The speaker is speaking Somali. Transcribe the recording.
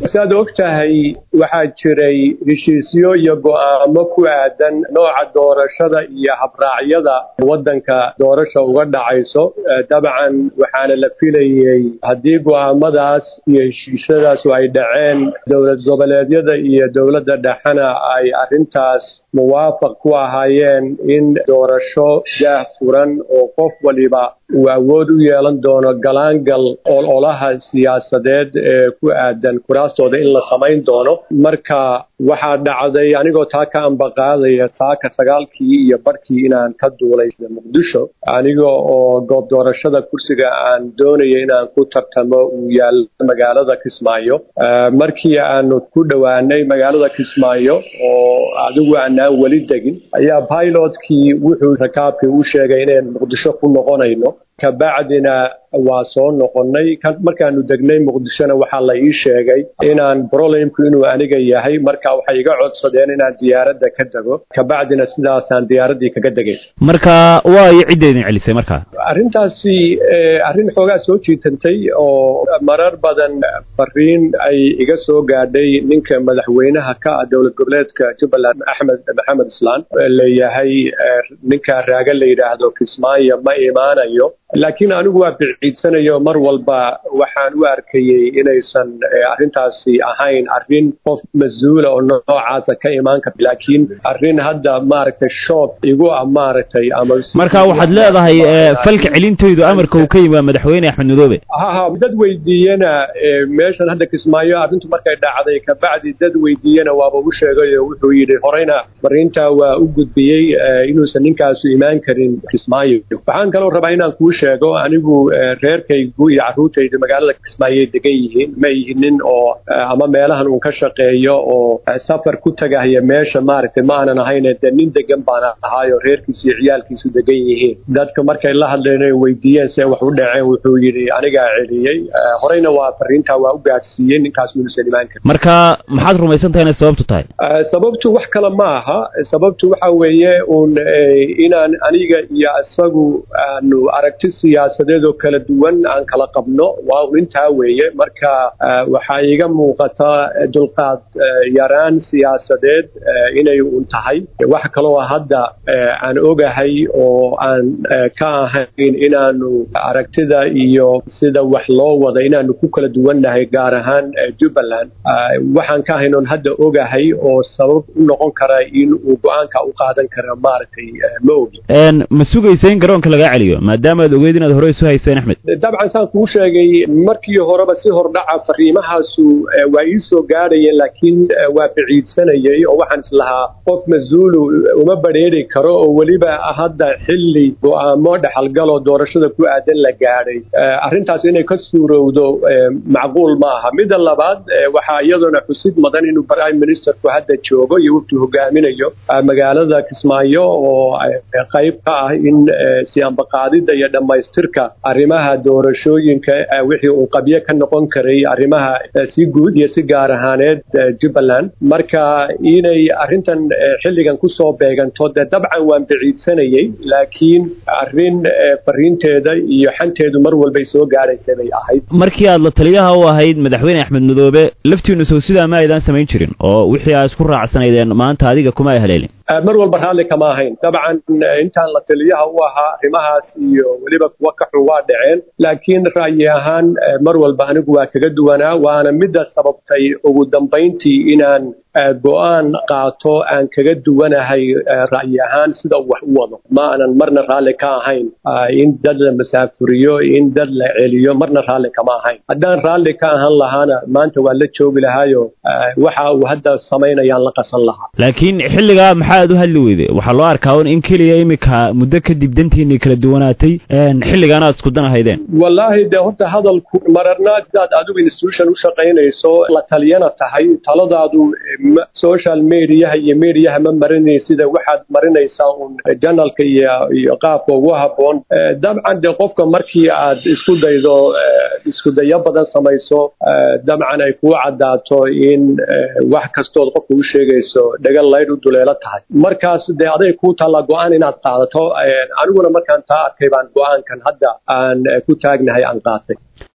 saad og tahay waxaa jiray heshiisyo iyo go'aamo ku aadan nooca doorashada iyo habraacyada waddanka doorasha uga dhacayso dabcan waxaana la filayey haddii go'aamadaas iyo heshiisyadaas ay dhaceen dowlad goboleedyada iyo dowladda dhexena ay arrintaas muwaafaq ku ahaayeen in doorasho daah furan oo qof waliba uu awood u yeelan doono galaangal ololaha siyaasadeed ee ku aadan kuraastooda in la samayn doono marka waxaa dhacday anigoo taa ka ambaqaadaya saaka sagaalkii iyo barhkii inaan ka duulay muqdisho aniga oo goob doorashada kursiga aan doonaya inaan ku tartamo uu yaalla magaalada kismaayo markii aanu ku dhowaanay magaalada kismaayo oo adigu aanaan weli degin ayaa pilotkii wuxuu rakaabkii u sheegay inaan muqdisho ku noqonayno kabacdina waa soo noqonnay markaanu degnay muqdishona waxaa la ii sheegay inaan brolemku inuu aniga yahay marka waxay iga codsadeen inaan diyaaradda ka dego kabacdina sidaasaan diyaaraddii kaga degay marka waa iyo cidda idin celisay marka arrintaasi arrin xoogaa soo jiitantay oo marar badan fariin ay iga soo gaadhay ninka madaxweynaha ka ah dowlad goboleedka jubbaland axmed maxamed islaan leeyahay ninka raaga la yidhaahdo kismaayo ma imaanayo laakiin anigu waa biciidsanayo mar walba waxaan u arkayey inaysan arrintaasi ahayn arrin qof mas-uula oo noocaasa ka imaan karta laakiin arrin hadda maaragtay shoog igu ah maaragtay ama marka waxaad leedahay falka celintaydu amarka uu ka yimi waa madaxweyne axmed madoobe haha dad weydiiyena meeshan hadda kismaayo arrintu markay dhacday kabacdi dad weydiiyena waaba u sheegay oo wuxuu yidhi horeyna fariintaa waa u gudbiyey inuusan ninkaasu imaan karin kismaayo waxaan kaloo rabaa inaan kuu sheego anigu reerkaygu iyo carruurtaydu magaalada kismaayoay degan yihiin ma yihin nin oo ama meelahan uun ka shaqeeyo oo safar ku tagahaya meesha maaragtay ma aanan ahayn dee nin degan baan ahaayo reerkiisu iyo ciyaalkiisu degan yihiin dadka markay la hadleen ay weydiiyeen see wax u dhaceen wuxuu yidhi anigaa celiyey horeyna waa fariintaa waa u gaadsiiyey ninkaas inuusan imaan karin marka maxaad rumaysan tahay inay sababtu tahay sababtu wax kale ma aha sababtu waxa weeye uun inaan aniga iyo isagu aanu aragti siyaasadeed oo kala duwan aan kala qabno waa un intaa weeye marka waxaa iiga muuqata dulqaad yaraan siyaasadeed inay un tahay wax kaloo hadda aan ogahay oo aan ka ahayn inaanu aragtida iyo sida wax loo wada inaanu ku kala duwannahay gaar ahaan jubbaland waxaan ka ahayn oon hadda ogahay oo sabab u noqon kara in uu go-aanka u qaadan kara maaragtay ma ogi ma sugaysa in garoonka lagaa celiyo maadaama aad ogeyd inaad hore isu hayseen axmed dabcan saan kuu sheegay markii horeba si hordhaca fariimahaasu waa ii soo gaadhayeen laakiin waa biciidsanayay oo waxaan islahaa qof mas-uulu uma badrheeri karo oo weliba hadda xilli go'aamo dhexalgaloo doorashada ku aadan la gaadhay arrintaas inay ka suurowdo macquul ma aha midda labaad waxaa iyaduna xusid mudan inuu prime ministerku hadda joogo iyo waftu hogaaminayo magaalada kismaayo oo qayb ka ah in siambaqaadida iyo dhammaystirka arrimaha doorashooyinka wixii uu qabyo ka noqon karay arrimaha si guud iyo si gaar ahaaneed jubbaland marka inay arrintan xilligan ku soo beeganto dee dabcan waan biciidsanayey laakiin arrin fariinteeda iyo xanteedu mar walbay soo gaadhaysa bay ahayd markii aad la taliyaha u ahayd madaxweyne axmed madoobe laftiinu sow sidaa ma aydan samayn jirin oo wixii aa isku raacsanaydeen maanta adiga kuma ay haleelin mar walba raalli kama ahayn dabcan intaan la taliyaha u ahaa arrimahaas iyo weliba kuwa ka xun waa dhaceen laakiin ra'yi ahaan mar walba anigu waa kaga duwanaa waana midda sababtay ugu dambayntii inaan go'aan qaato aan kaga duwanahay ra'yi ahaan sida uu wax u wado ma aanan marna raalli ka ahayn in dad la masaafuriyo in dad la celiyo marna raalli kama ahayn haddaan raalli ka ahaan lahaana maanta waa la joogi lahaayo waxa uu hadda samaynayaan la qasan lahaa laakiin xilligaa maxaad u hadli weyde waxaa loo arkaa un in keliya iminka muddo kadib dantiinii kala duwanaatay xilligaana aad isku danahayden wallaahi dee horta hadalku mararna hadaad adigu institution u shaqaynayso la taliyana tahay taladaadu social mediaha iyo mediaha ma marinay sida waxaad marinaysaa un janalka iyo iyo qaabka ugu habboon dabcan dee qofka markii aad isku daydo isku dayo badan samayso dabcan ay kuu caddaato in wax kastood qofka u sheegayso dhagal laydh u duleelo tahay markaas dee aday kuu taallaa go-aan inaad qaadato aniguna markaan taa arkay baan go-aankan hadda aan ku taagnahay aan qaatay